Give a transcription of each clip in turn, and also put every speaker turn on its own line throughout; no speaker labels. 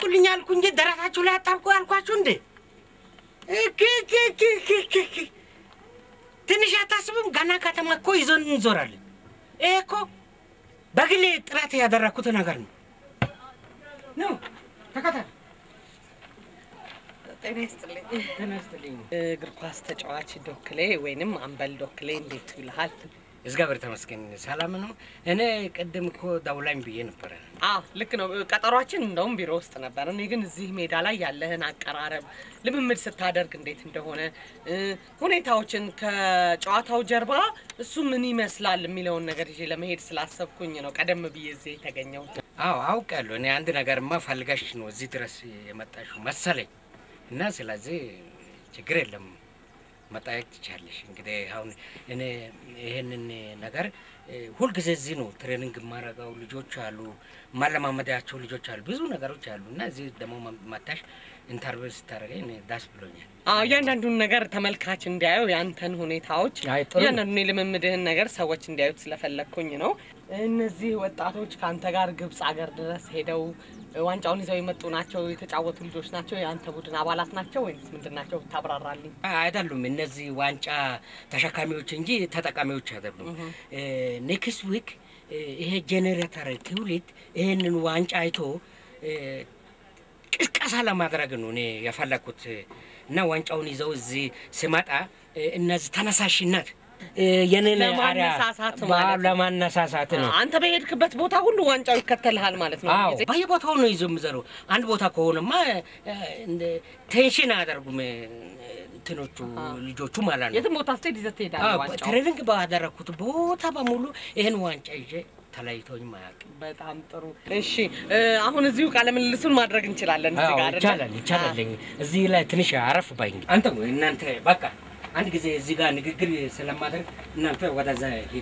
አምጡልኝ አልኩ እንጂ ደረታችሁ ላይ አጣብቁ አልኳችሁ እንዴ? እክ እክ እክ እክ እክ እክ። ትንሽ አታስብም? ገና ከተማ እኮ ይዞን እንዞራለን። ይሄ እኮ በግሌ ጥረት ያደረግኩት ነገር ነው። ነው ተከተል።
ጤና ይስጥልኝ።
ተነስተልኝ።
እግር ኳስ ተጫዋች ዶክሌ ወይንም አምበል ዶክሌ እንዴት ብልሃል?
እግዚአብሔር ተመስገን ሰላም ነው። እኔ ቅድም እኮ ደውላኝ ብዬ ነበረ።
አዎ ልክ ነው። ቀጠሯችን እንደውም ቢሮ ውስጥ ነበር። እኔ ግን እዚህ ሜዳ ላይ ያለህን አቀራረብ ልምምድ ስታደርግ እንዴት እንደሆነ እ፣ ሁኔታዎችን ከጨዋታው ጀርባ እሱ ምን ይመስላል የሚለውን ነገር ይዤ ለመሄድ ስላሰብኩኝ ነው ቀደም ብዬ እዚህ የተገኘሁት።
አዎ አውቃለሁ። እኔ አንድ ነገርማ ፈልጋሽ ነው እዚህ ድረስ የመጣሽው መሰለኝ እና ስለዚህ ችግር የለም መጠየቅ ትቻለሽ። እንግዲህ አሁን እኔ ይሄንን ነገር እ፣ ሁልጊዜ እዚህ ነው ትሬኒንግ የማደርገው። ልጆች አሉ፣ ማለማመዳቸው ልጆች አሉ፣ ብዙ ነገሮች አሉ እና እዚህ ደግሞ መታሽ ኢንተርቪው ስታደርገኝ እኔ ዳስ ብሎኛል።
አዎ እያንዳንዱን ነገር ተመልካች እንዲያየው ያንተን ሁኔታዎች
አይ ጥሩ ነው።
እያንዳንዱን የልምምድህን ነገር ሰዎች እንዲያዩት ስለፈለግኩኝ ነው። እነዚህ ወጣቶች ከአንተ ጋር ግብፅ ሀገር ድረስ ሄደው ዋንጫውን ይዘው የመጡ ናቸው፣ የተጫወቱ ልጆች ናቸው፣ የአንተ ቡድን አባላት ናቸው ወይስ ምንድን ናቸው? ታብራራልኝ።
አይደሉም እነዚህ ዋንጫ ተሸካሚዎች እንጂ ተጠቃሚዎች አይደሉም። ኔክስት ዊክ ይሄ ጄኔሬተር ትውልድ ይሄንን ዋንጫ አይቶ እ፣ ቅስቀሳ ለማድረግ ነው እኔ የፈለግኩት እና ዋንጫውን ይዘው እዚህ ስመጣ እ፣ እነዚህ ተነሳሽነት እ፣ የኔን አርያ
ለማነሳሳት
ባ-
ማለት ነው።
ለማነሳሳት ነው።
አንተ በሄድክበት ቦታ ሁሉ ዋንጫው ይከተልሃል ማለት ነው።
አዎ
ጊዜ
በየቦታው ነው ይዞ የሚዘሩ። አንድ ቦታ ከሆነማ እ፣ እንደ ቴንሽን አያደርጉም እ፣ እንትኖቹ ልጆቹ ማለት ነው።
የትም ቦታ ስትሄድ ይዘህ ትሄዳለህ
አዎ፣
ዋንጫው።
ትሬኒንግ ባደረግኩት ቦታ በሙሉ ይህን ዋንጫ ይዤ ተለይቶኝ ማያውቅ።
በጣም ጥሩ። እሺ እ፣ አሁን እዚሁ ቃለ ምልልሱን ማድረግ እንችላለን። እዚህ
አዎ
ጋር አይደለ?
ይቻላል ይቻላል። እዚህ ላይ ትንሽ አረፍ ባኝ አንተ እናንተ በቃ አንድ ጊዜ እዚህ ጋር ንግግር ስለማድረግ እናንተ ወደዛ ሂዱ።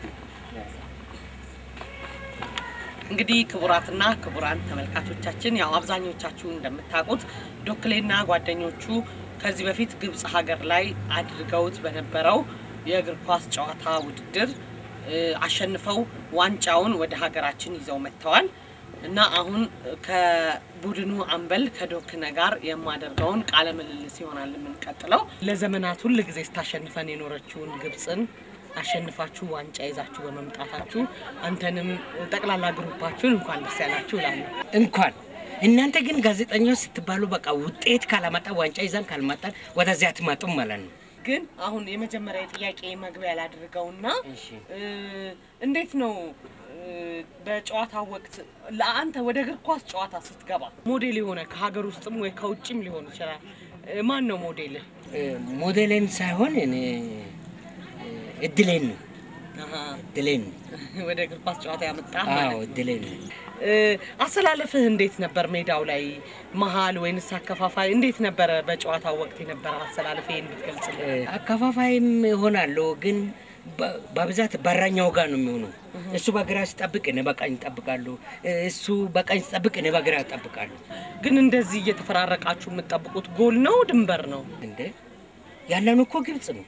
እንግዲህ ክቡራትና ክቡራን ተመልካቾቻችን ያው አብዛኞቻችሁ እንደምታውቁት ዶክሌና ጓደኞቹ ከዚህ በፊት ግብፅ ሀገር ላይ አድርገውት በነበረው የእግር ኳስ ጨዋታ ውድድር እ፣ አሸንፈው ዋንጫውን ወደ ሀገራችን ይዘው መጥተዋል እና አሁን ከቡድኑ አምበል ከዶክነ ጋር የማደርገውን ቃለ ምልልስ ይሆናል የምንቀጥለው። ለዘመናት ሁል ጊዜ ስታሸንፈን የኖረችውን ግብፅን አሸንፋችሁ ዋንጫ ይዛችሁ በመምጣታችሁ አንተንም ጠቅላላ ግሩፓችሁን እንኳን ደስ ያላችሁ እላለሁ።
እንኳን እናንተ ግን ጋዜጠኞች ስትባሉ በቃ ውጤት ካላመጣ ዋንጫ ይዘን ካልመጣን ወደዚያ አትመጡም ማለት ነው።
ግን አሁን የመጀመሪያ ጥያቄ መግቢያ ላድርገውና
እሺ
እ፣ እንዴት ነው እ፣ በጨዋታው ወቅት ለአንተ ወደ እግር ኳስ ጨዋታ ስትገባ ሞዴል የሆነ ከሀገር ውስጥም ወይ ከውጭም ሊሆን ይችላል እ፣ ማን ነው ሞዴልህ?
እ፣ ሞዴሌን ሳይሆን እኔ እ፣ እድሌን ነው
አሃ፣
እድሌን ነው።
ወደ እግር ኳስ ጨዋታ ያመጣ
አዎ
ማለት ነው።
እድሌን ነው።
እ፣ አሰላለፍህ እንዴት ነበር? ሜዳው ላይ መሀል ወይንስ አከፋፋይ እንዴት ነበረ? በጨዋታው ወቅት የነበረ አሰላለፍ ይህን ብትገልጽልኝ።
እ፣ አከፋፋይም ይሆናለሁ ግን በ- በብዛት በረኛው ጋር ነው የሚሆነው። እሱ በግራ ሲጠብቅ እኔ በቀኝ እጠብቃለሁ። እ፣ እሱ በቀኝ ሲጠብቅ እኔ በግራ እጠብቃለሁ።
ግን እንደዚህ እየተፈራረቃችሁ የምትጠብቁት ጎል ነው ድንበር ነው?
እንደ ያለን እኮ ግብጽ ነው።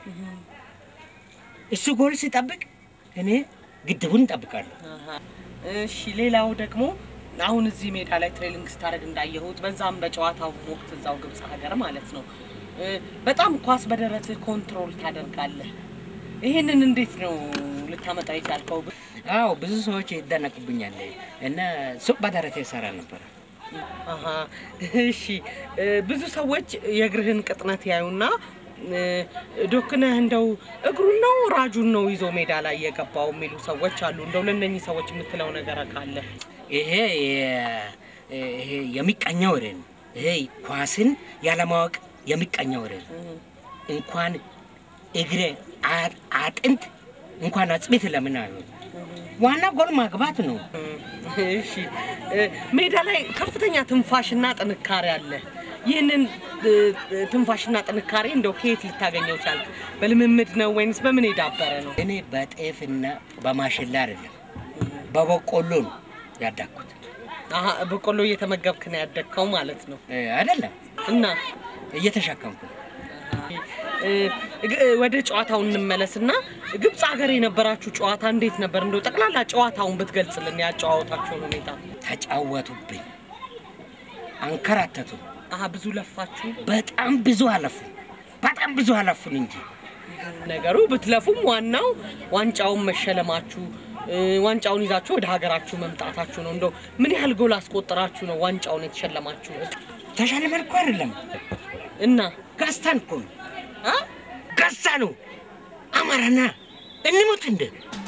እሱ ጎል ሲጠብቅ እኔ ግድቡን እጠብቃለሁ።
አሃ። እሺ ሌላው ደግሞ አሁን እዚህ ሜዳ ላይ ትሬኒንግ ስታደርግ እንዳየሁት በዛም በጨዋታው ወቅት እዛው ግብጽ ሀገር ማለት ነው እ፣ በጣም ኳስ በደረትህ ኮንትሮል ታደርጋለህ። ይህንን እንዴት ነው ልታመጣ የቻልከው?
አዎ ብዙ ሰዎች ይደነቅብኛል እና ሱቅ በደረቴ ይሰራ ነበር።
አሃ እሺ እ፣ ብዙ ሰዎች የእግርህን ቅጥነት ያዩና እ፣ ዶክነህ እንደው እግሩን ነው ራጁን ነው ይዞ ሜዳ ላይ የገባው የሚሉ ሰዎች አሉ። እንደው ለእነኚህ ሰዎች የምትለው ነገር ካለ
ይሄ የ- ይሄ የሚቀኛ ወሬ ነው። ይሄ ኳስን ያለማወቅ የሚቀኛ ወሬ ነው። እንኳን እግሬ አ- አጥንት እንኳን አጽቤት ለምን አይሆን? ዋና ጎል ማግባት ነው።
እሺ እ፣ ሜዳ ላይ ከፍተኛ ትንፋሽና ጥንካሬ አለ። ይህንን እ፣ ትንፋሽና ጥንካሬ እንደው ከየት ልታገኘው ቻልክ? በልምምድ ነው ወይንስ በምን የዳበረ ነው?
እኔ በጤፍና በማሽላ አይደለም በበቆሎ ነው ያዳኩት።
አሀ፣ በቆሎ እየተመገብክ ነው ያደግከው ማለት ነው።
እ፣ አይደለም
እና
እየተሸከምኩ ነው።
እ፣ ግ- ወደ ጨዋታው እንመለስና ግብፅ ሀገር የነበራችሁ ጨዋታ እንዴት ነበር? እንደው ጠቅላላ ጨዋታውን ብትገልጽልን ያጨዋወታችሁን ሁኔታ።
ተጫወቱብኝ።
አንከራተቱ።
አሀ ብዙ ለፋችሁ።
በጣም ብዙ አለፉ፣ በጣም ብዙ አለፉን እንጂ
ነገሩ ብትለፉም ዋናው ዋንጫውን መሸለማችሁ እ፣ ዋንጫውን ይዛችሁ ወደ ሀገራችሁ መምጣታችሁ ነው። እንደው ምን ያህል ጎል አስቆጠራችሁ ነው ዋንጫውን የተሸለማችሁ?
ተሸልመን እኮ አይደለም
እና
ገዝተን እኮ ነው
አ?
ገዛ ነው። አማራና እንሙት እንደ